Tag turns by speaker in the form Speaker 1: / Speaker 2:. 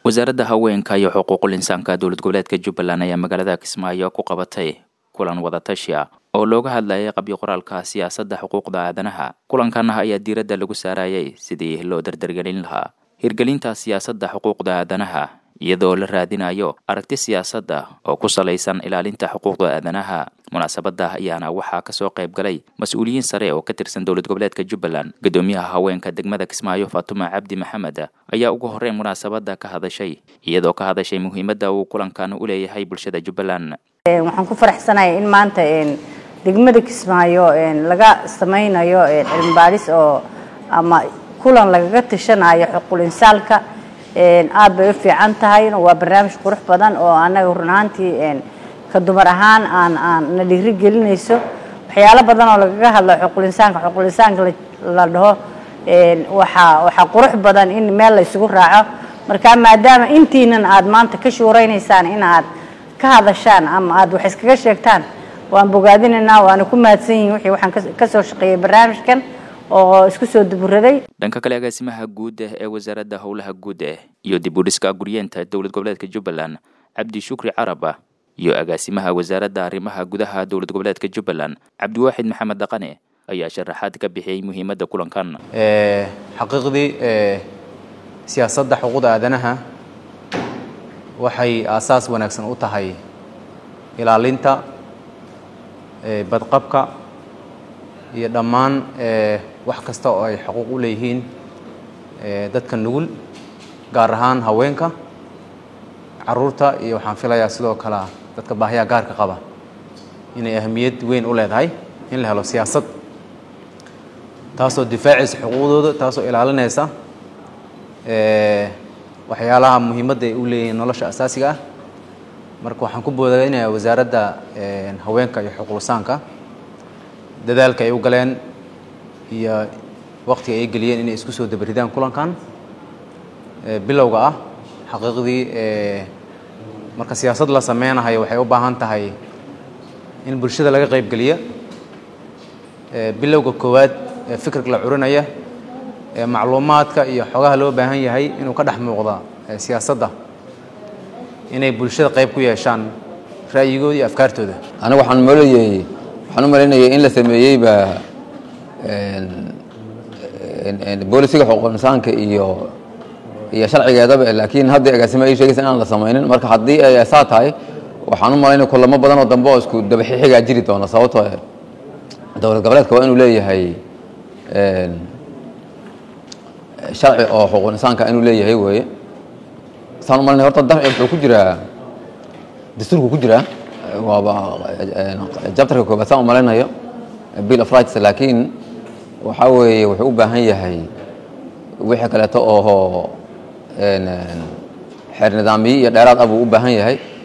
Speaker 1: wasaaradda haweenka iyo xuquuqul insaanka dowlad goboleedka jubbaland ayaa magaalada kismaayo ku qabatay kulan wadatashi ah oo looga hadlayay qabyo qoraalka siyaasadda xuquuqda aadanaha kulankan ayaa diiradda lagu saarayay sidii loo dardargelin lahaa hirgelinta siyaasadda xuquuqda aadanaha iyadoo la raadinayo aragti siyaasadda oo ku salaysan ilaalinta xuquuqda aadanaha munaasabadda ayaana waxaa kasoo qayb galay mas-uuliyiin sare oo ka tirsan dowlad goboleedka jubbaland guddoomiyaha haweenka degmada kismaayo faatuma cabdi maxamed ayaa ugu horreyn munaasabadda ka hadashay iyadoo ka hadashay muhiimadda uu kulankan u leeyahay bulshada jubbaland
Speaker 2: waxaan ku faraxsanahay in maanta degmada kismaayo laga samaynayo cilmi baadhis oo ama kulan lagaga tashanayo xuquul insaalka aad bay u fiican tahay waa barnaamij qurux badan oo anaga run ahaantii ka dumar ahaan aan aan na dhiiri gelinayso waxyaalo badan oo lagaga hadlo xuquul insaanka xuquul insaanka la dhaho waxaa waxaa qurux badan in meel la isugu raaco marka maadaama intiinan aad maanta ka shuuraynaysaan in aad ka hadashaan ama aad wax iskaga sheegtaan waan bogaadinaynaa waana ku mahadsan yihin wixii waxaan kasoo shaqeeyey barnaamijkan oo isku soo duburaday
Speaker 1: dhanka kale agaasimaha guud ee wasaaradda howlaha guud iyo dib u dhiska guryeenta dowlad goboleedka jubbaland cabdi shukri caraba iyo agaasimaha wasaaradda arrimaha gudaha dowlad goboleedka jubbaland cabdiwaaxid maxamed dhaqane ayaa sharaxaad ka bixiyey muhiimadda kulankan
Speaker 3: xaqiiqdii siyaasadda xuquuqda aadanaha waxay aasaas wanaagsan u tahay ilaalinta badqabka iyo dhammaan wax kasta oo ay xuquuq u leeyihiin dadka nugul gaar ahaan haweenka caruurta iyo waxaan filayaa sidoo kale dadka baahiyaha gaarka qaba inay ahamiyad weyn u leedahay in la helo siyaasad taasoo difaacaysa xuquuqdooda taasoo ilaalinaysa waxyaalaha muhiimadda ay u leeyihiin nolosha asaasiga ah marka waxaan ku boodaynayaa wasaaradda haweenka iyo xuquuqlisaanka dadaalka ay u galeen iyo waktiga ay geliyeen inay isku soo dabaridaan kulankan bilowga ah xaqiiqdii marka siyaasad la sameynahayo waxay u baahan tahay in bulshada laga qaybgeliya bilowga koowaad ee fikirka la curinaya ee macluumaadka iyo xogaha loo baahan yahay inuu ka dhex muuqda siyaasadda inay bulshada qayb ku yeeshaan ra'yigooda iyo afkaartooda
Speaker 4: aniga waxaan mooleyey waxaan u malaynayay in la sameeyeyba boolisiga xuquuq insaanka iyo iyo sharcigeedaba laakiin hadda agaasimo ay sheegaysa inaan la samaynin marka haddii ay saa tahay waxaan u malaynaya kulamo badan oo dambe oo isku dabaxixigaa jiri doona sababtoo dowlad goboleedka waa inuu leeyahay sharci oo xuquuq insaanka inuu leeyahay weeye saan u malanaya horta darci wuxuu ku jiraa dastuurku ku jiraa waaba jabtarka koobaad saan u malaynayo bill of rights laakiin waxaa weeye wuxuu u baahan yahay wixii kaleeto oo xeer nidaamiye iyo dheeraad ah buu u baahan yahay